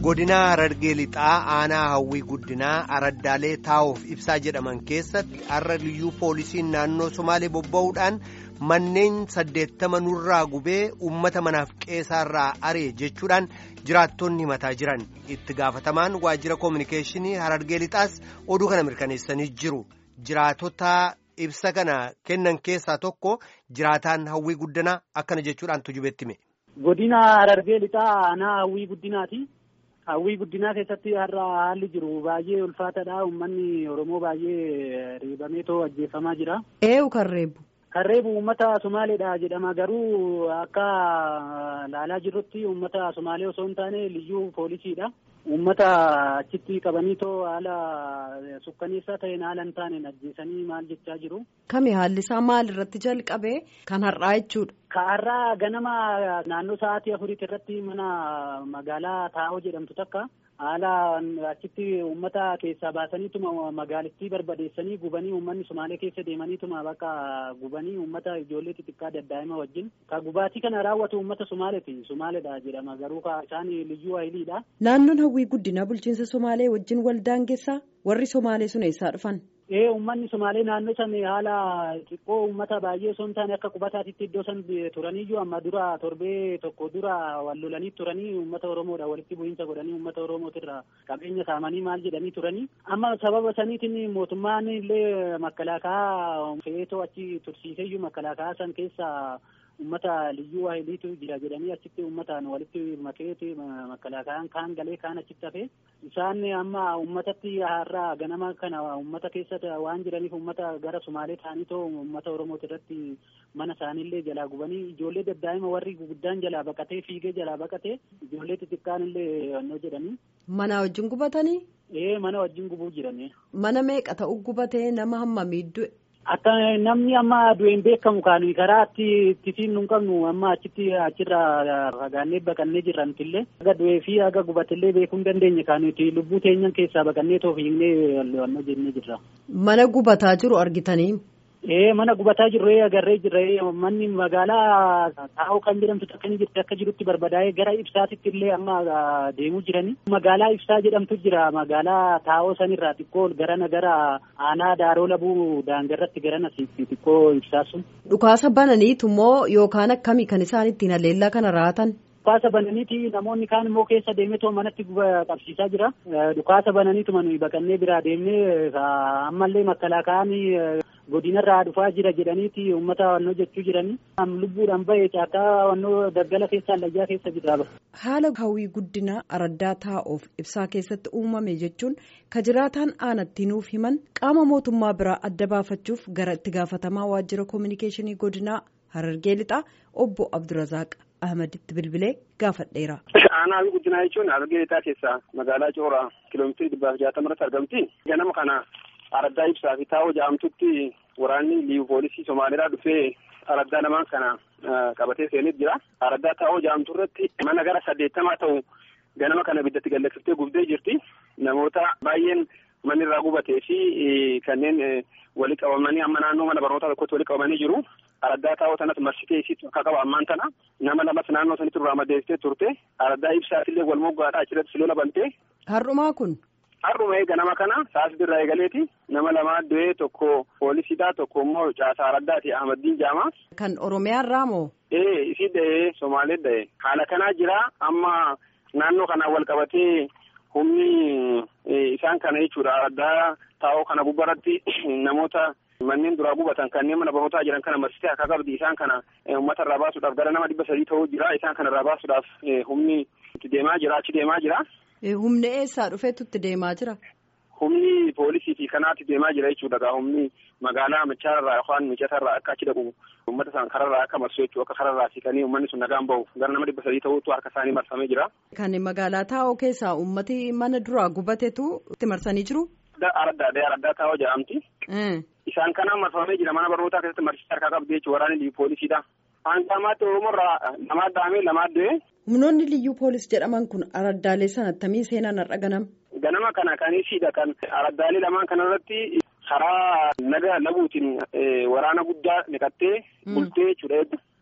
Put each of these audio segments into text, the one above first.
godina Harargee lixaa aanaa hawwii guddinaa araddaalee taa'uuf ibsaa jedhaman keessatti har'a liyyuu poolisiin naannoo somaalee bobba'uudhaan manneen saddeettama nurraa gubee uummata manaaf qeessaarraa ari'e jechuudhaan jiraattonni himataa jiran itti gaafatamaan waajjira koominikeeshinii harargee lixaas oduu kana mirkaneessanii jiru jiraatota ibsa kana kennan keessaa tokko jiraataan hawwii guddinaa akkana jechuudhaan tujubetti hime. Godina Harargee lixaa aanaa hawwii guddinaati. Hawwii guddinaa keessatti har'a haalli jiru baay'ee ulfaataadha. Uummanni Oromoo baay'ee reebameetoo ajjeefamaa jira. Eewu kan reebu. Kan reebu uummata Somaaleedha jedhama. Garuu akka laalaa jirrutti uummata Somaalee osoo hin taane liyyuu poolisiidha. Uummata achitti qabaniitoo haala sukkaneessaa ta'een haala hin taaneen ajjeesanii maal jechaa jiru. Kami haalli isaa maal irratti jalqabe kan har'aa jechuudha. Ka har'aa ganama naannoo sa'aatii afuriitti irratti mana magaalaa Taa'oo jedhamtu takka haala achitti uummata keessaa baasaniituma magaalittii barbadeessanii gubanii uummanni Somaalee keessa deemaniituma bakka gubanii uummata ijoollee xixiqqaa daddaa'ima wajjin ka gubaatii kana raawwatu uummata Somaaleeti. Somaaleedha jedhama garuu ka isaan liyyuu hayiliidha. Naannoon hawwii guddinaa bulchiinsa Somaalee wajjin waldaangeessaa warri Somaalee sun eessaa dhufan? Ee uummanni Somaalee naannoo san haala xiqqoo uummata baay'ee osoo hin taane akka qubataatitti iddoo san turaniyyuu amma dura torbee tokko dura wal lolanii turanii uummata Oromoodha walitti bu'iinsa godhanii uummata Oromootirra qabeenya saamanii maal jedhanii turanii amma sababa saniitiin mootummaan illee makkalaakaa fe'eetoo achi tursiiseyyuu makkalaakaa san keessa ummata liyyuu waahiliitu jira jedhanii achitti ummataan walitti makeeti makalaakaan kaan galee kaan achitti hafe isaan amma ummatatti har'a ganama kana ummata keessatti waan jiraniif ummata gara sumaalee ta'aniitoo ummata oromooti irratti mana isaaniillee jalaa gubanii ijoollee daddaa'ima warri guguddaan jalaa baqatee fiigee jalaa baqatee ijoollee xixiqqaan illee annoo jedhanii. Mana wajjin gubatanii? Ee mana wajjin gubuu jiranii. Mana meeqa ta'u gubatee nama hammamii du'e? Akka namni amma du'een beekamu kaanu karaa ittiin nu qabnu amma achitti achirraa fagaannee baqannee jirran illee aga du'ee fi aga gubatillee beekuu hin dandeenye kaanuti lubbuu teenyan keessaa baqannee too fiignee wanno jennee jirra. Mana gubataa jiru argitanii? Ee mana gubataa jirru agarree jirra manni magaalaa taa'oo kan jedhamtu takka ni jirti akka jirutti barbadaa'ee gara ibsaatitti illee amma deemuu jirani. Magaalaa ibsaa jedhamtu jira magaalaa taa'oo sanirraa xiqqoo garana gara aanaa daaroo labuu daangarratti garana xiqqoo ibsaa sun. Dhukaasa bananiitu moo yookaan akkamii kan isaan ittiin haleellaa kana raatan? Dhukaasa bananiiti namoonni kaan immoo keessa deemetoo manatti qabsiisaa jira. Dhukaasa bananiituma nuyi baqannee biraa deemnee ammallee makkalaakaan godinarraa dhufaa jira jedhaniiti uummata wannoo jechuu jiranii. Lubbuudhaan bahee caakaa wannoo daggala keessa allayyaa keessa jira. Haala hawwii guddinaa araddaa taa'uuf ibsaa keessatti uumame jechuun ka jiraataan aanatti nuuf himan qaama mootummaa biraa adda baafachuuf gara itti gaafatamaa waajjira koominikeeshinii godinaa Harargee lixaa obbo Abdurazaaq Ahmaditti bilbilee gaafadheera. Aanaa guddinaa jechuun Harargee lixaa keessaa magaalaa Cooraa kiiloomeetirii dhibbaaf jaatama irratti argamti. Ganama kana araddaa ibsaa fi taa'oo jedhamtutti waraanni liivu poolisii Somaaliirraa dhufee araddaa lamaan kana qabatee seenet jira. Araddaa taa'oo jedhamtu irratti mana gara saddeettamaa ta'u ganama kana ibiddatti gallaksiftee gubdee jirti. Namoota baay'een manni irraa gubatee fi kanneen wali qabamanii amma naannoo mana barnootaa tokkotti wali qabamanii jiru. Araddaa taa'oo sanas marsitee isiitu akka qaba ammaan tana nama lamas naannoo sanitti irraa madeessitee turte araddaa ibsaatillee wal moggaadha achirratti silola bantee. Har'umaa kun. Har'uma ganama kana saasii irraa eegaleeti nama lamaa du'ee tokko poolisiidha tokko immoo caasaa araddaati Ahmadiin Jaamaa. Kan Oromiyaa irraa moo? Ee isii da'ee Somaalee da'ee haala kanaa jira amma naannoo kanaan wal qabatee humni isaan kana jechuudha araddaa taa'oo kana gubbaratti namoota. Manneen duraa gubatan kanneen mana barnootaa jiran kana marsitee akka qabdi isaan kana uummata irraa baasuudhaaf gara nama dhibba sadii ta'uu jira isaan kana irraa baasuudhaaf humni itti deemaa jira achi deemaa jira. Humni eessaa dhufeetu itti deemaa jira? Humni poolisii fi kanaatti deemaa jira jechuudha gaa humni magaalaa machaarraa yookaan mijatarraa akka achi dhaqu uummata isaan kararraa akka marsu jechuu akka kararraa siqanii uummanni sun nagaan bahu gara nama dhibba sadii ta'uutu harka isaanii marfamee jira. Kan magaalaa taa'oo keessaa uummati mana duraa gubatetu itti marsanii jiru? Araddaa araddaa taa'oo jedhamti. Isaan kanaan marfamee jira mana barnootaa keessatti marsitee harkaa qabdi jechuudha waraanni liyyuu poolisiidha. Aangaamaatti Oromoorraa namaa daamee lamaa du'e. Humnoonni liyyuu poolis jedhaman kun araddaalee sana attamii seenan har'a ganama. Ganama kana kan isiidha kan araddaalee lamaan kanarratti karaa naga labuutiin waraana guddaa naqattee bultee jechuudha.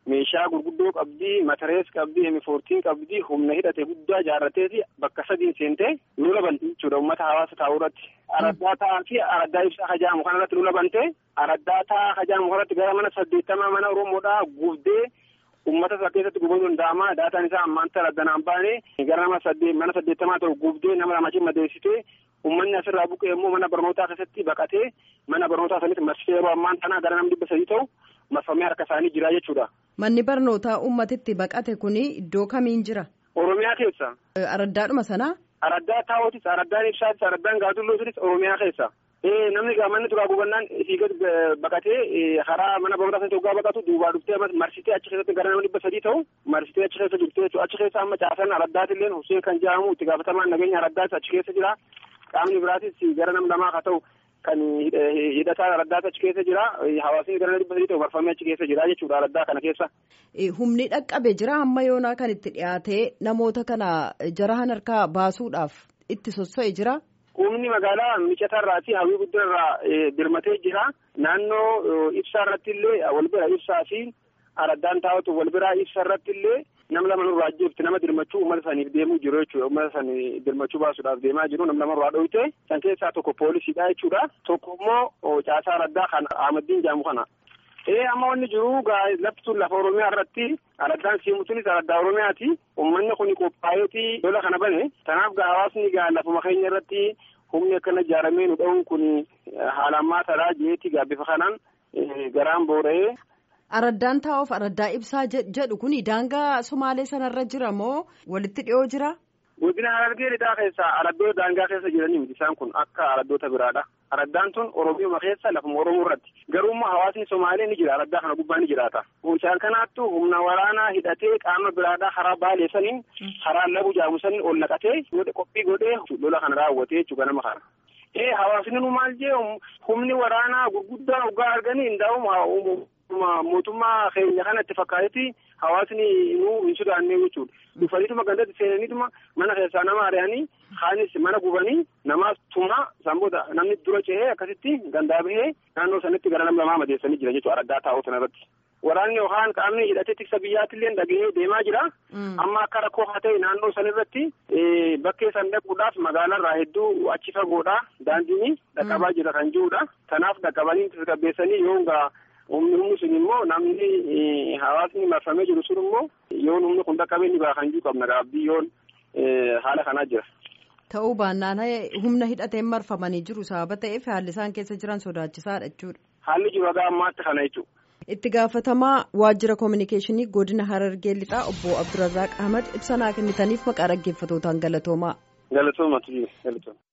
meeshaa gurguddoo qabdii matarees qabdii hemifoortiin qabdii humna hidhate guddaa jaarrateeti bakka sadiin seentee lola banti jechuudha uummata hawaasa taa'uu irratti. Araddaa ta'aa fi araddaa ibsaa hajaamu kanarratti lola bante araddaa ta'aa hajaamu kanarratti gara mana saddeettamaa mana Oromoodhaa gubdee uummata isaa keessatti gubamuu danda'ama daataan isaa ammaan tana addanaan baane gara nama saddeet mana saddeettamaa ta'u gubdee nama lamachi madeessitee uummanni asirraa buqqee immoo mana barnootaa keessatti baqatee mana barnootaa sanitti marsee yeroo ammaan tana gara nama dhibba sadii ta'u marfamee harka isaanii jira jechuudha. Manni barnootaa uummatitti baqate kuni iddoo kamiin jira? Oromiyaa keessa. Araddaadhuma sanaa? Araddaa taa'ootis, araddaan ibsaatis, araddaan gaadullootis Oromiyaa keessa. namni manni turaa gubannaan fiigat baqatee karaa mana barnootaa sana hoggaa baqatu duubaa dhuftee marsitee achi keessatti gara nama dhibba sadii ta'u marsitee achi keessa jirti jechuudha. Achi keessa amma caasan araddaatiillee Hussein kan jedhamu itti gaafatamaan nageenya araddaas achi keessa jira. Qaamni biraatis gara nama lamaa haa ta'u kan hidhataa araddaas achi keessa jira. Hawaasni gara nama dhibba sadii ta'u marfamee achi keessa jira jechuudha araddaa kana keessa. Humni dhaqqabe jira hamma yoonaa kan itti dhiyaatee namoota kana jarahan harkaa baasuudhaaf itti sosso'e jira. Humni magaalaa micatarraa fi hawwii guddaarraa birmatee jira. Naannoo ibsaa irratti illee wal bira ibsaa fi araddaan taa'atu wal biraa ibsa irratti illee nama lama nurraa ajjeefte nama dirmachuu uummata saniif deemuu jiru jechuudha. Uummata sanii dirmachuu baasuudhaaf deemaa jiru nama lamarraa dhoyte. San keessaa tokko poolisiidha jechuudha. Tokko immoo caasaa araddaa kan Ahmaddiin jedhamu kana. Ee amma wanni jiru lafti sun lafa Oromiyaa irratti araddaan siimutunis araddaa Oromiyaati. Uummanni kun qophaa'eeti lola kana bane. Kanaaf gaa hawaasni gaa lafuma keenya irratti humni akkana ijaaramee nu dha'uun kun haala ammaa taraa jeeti gaa bifa kanaan garaan boora'ee. Araddaan taa'uuf araddaa ibsaa jedhu kun daangaa Somaalee sanarra jira moo walitti dhiyoo jira? Godina Harargee lixaa keessa araddoota daangaa keessa jiranii miti isaan kun akka araddoota biraadha. Araddaan tun Oromiyaa keessa lafuma Oromoo irratti. Garuummaa hawaasni Somaalee ni jira araddaa kana gubbaa ni jiraata. Isaan kanaattu humna waraanaa hidhatee qaama biraadhaa karaa baalee saniin karaa labu jaamu saniin ol naqatee qophii godhee lola kana raawwatee jechuudha nama kana. Ee hawaasni nu maal jee humni waraanaa gurguddaa hoggaa arganii hundaa'u mootummaa keenya kanatti fakkaatetti hawaasni nu hin sodaannee jechuudha. Dhufaniituma gandatti seenaniituma mana keessaa nama ari'anii kaanis mana gubanii namaaf tuma sanboota namni dura cehee akkasitti gandaa bahee naannoo sanitti gara nama lamaa madeessanii jira jechuudha araddaa taa'uu sanarratti. Waraanni yookaan qaamni hidhatee tiksa biyyaattillee dhagahee deemaa jira. Amma akka rakkoo haa ta'e naannoo sanirratti bakkee san dhaquudhaaf magaalaarraa hedduu achi fagoodha. Daandiin dhaqqabaa jira kan jirudha. Kanaaf dhaqqabanii tasgabbeessanii yoo humni humni sun immoo namni hawaasni marfamee jiru sun immoo yoon humni kun dhaqqabee ni baha kan jiru qabna gaabbii yoon haala kanaa jira. Ta'uu baannaan humna hidhateen marfamanii jiru sababa ta'eef haalli isaan keessa jiran sodaachisaadha jechuudha. Haalli jiru haga ammaatti kana jechuudha. Itti gaafatamaa waajjira koominikeeshinii godina Harargee lixaa obbo Abdurrazaaq Ahmad ibsa naa kennitaniif maqaa dhaggeeffatootaan galatoomaa. Galatooma galatooma.